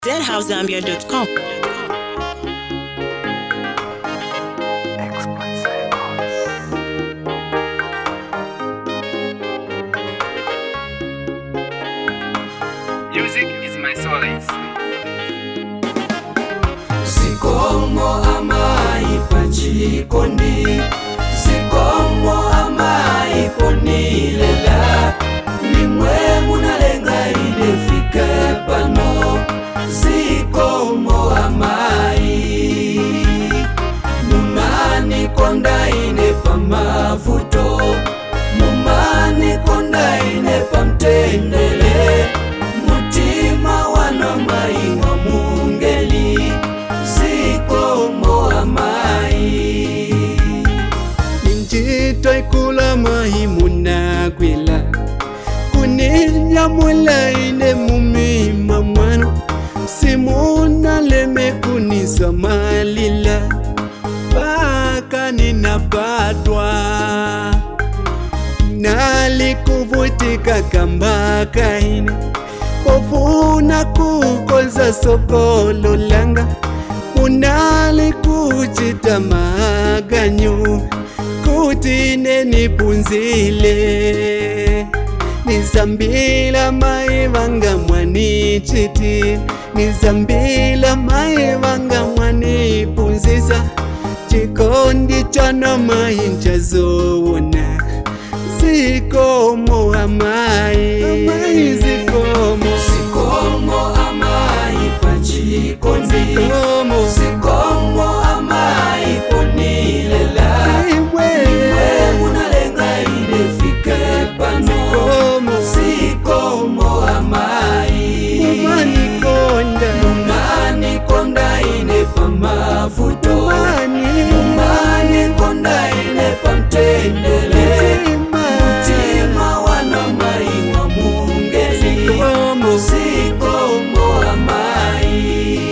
deadhousegambia.com. Music is my solace. Sikomo amaipa chikondi Sikomo amaipo nilela Nimwe munalenga ilefike pano Sikomo amai Mumani konda ine pa mavuto Mumani konda ine pa mtendele Mutima wana mai wa mungeli Sikomo amai Ninjito ikula mahi munagwila Kuninyamula ine mumima mwano Simuna leme kunisa malila Paka ninapatwa Nalikuvutika kamba kaine Ofuna kukoza sokolo langa Unali kuchita maganyu Kuti nenipunzile Nizambila maivanga mwanichiti Nizambila maivanga mwanipunziza Chikondi chana mainchazowona Sikomo amai Amai sikomo Sikomo amai pachikondi Sikomo Sikomo amai ponilela Iwe We munalenga ilefike pano Sikomo Sikomo amai Umani konda Mumani konda ine pa mavuto Umani Mumani konda ine pa mtendele Mutima wana mai wa mungeli Sikomo Sikomo amai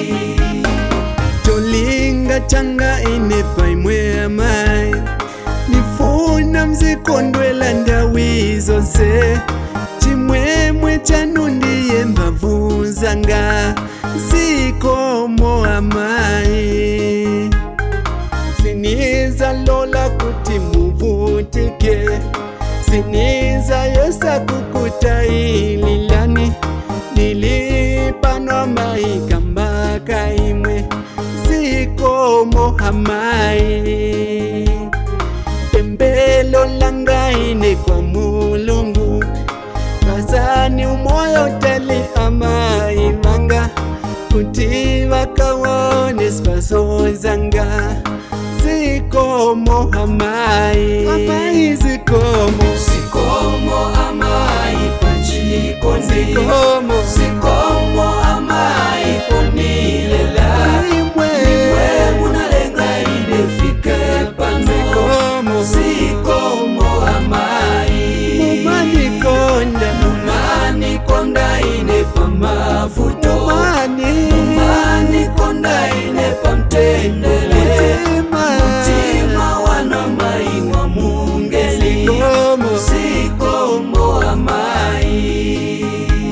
Cholinga changa inepa imwe amai Nifuna mzikondwela ndawi zonse Chimwemwe chanu ndiye mbavu zanga Zikomo amai Siniza lola kuti muvutike Siniza yosa kukuta ililani Nilipanwa maikamba kaimwe Zikomo hamai Pembelo langaine kwa mulungu Kazani umoyo tali amai manga Kuti wakawone spaso zanga Zikomo hamai Hamai zikomo Sikomo amai pachikondi Zikomo Sikomo amai ponilela Imwe We munalenga ilefike pano Zikomo Sikomo amai Mumani konda Mumani konda ine pa mavuto Mumani Mumani konda ine pa mtendele Mutima Mutima wana mai wa mungeli Zikomo Sikomo amai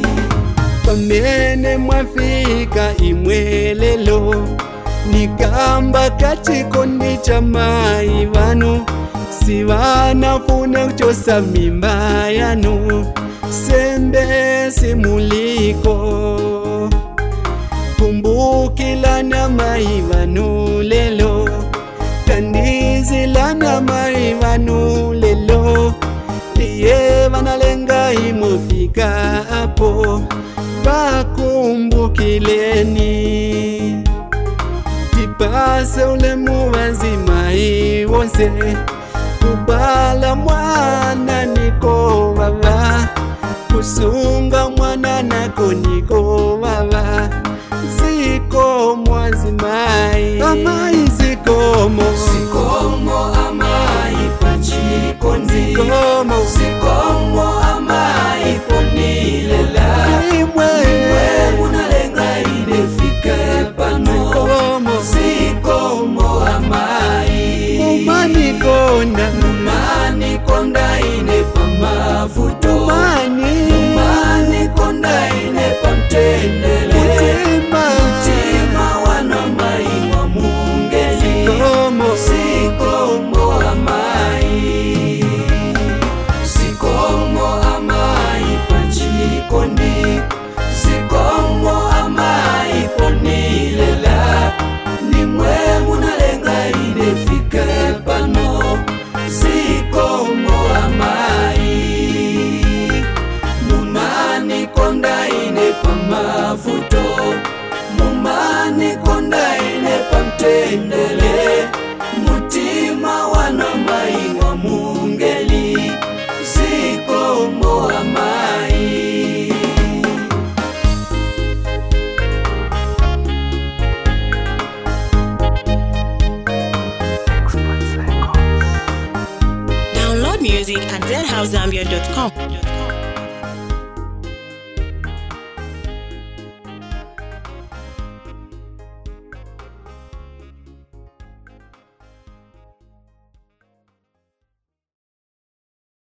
pamene mwafika imwelelo nikamba kachikondi cha mai vanu sivanafune kuchosa mimba yanu sembe simuliko kumbukilana mai vanu lelo tandizilana mai vanu lelo iye vanalenga imufika apo pakumbukileni tipase ule muvanzimai wonse kubala mwana niko vava kusunga mwana nako niko vava zikomo azimai amai zikomo Sikomo amai pachikondi zikomo Sikomo amai ponilela imwe We munalenga ilefike pano zikomo Sikomo amai umani konda Mumani konda ine pa mavuto umani Mumani konda ine pa mtendele mutima nikonda ine pamtendele mutima wana mai wa mungeli zikomo amai Download music at zhousezambia.com.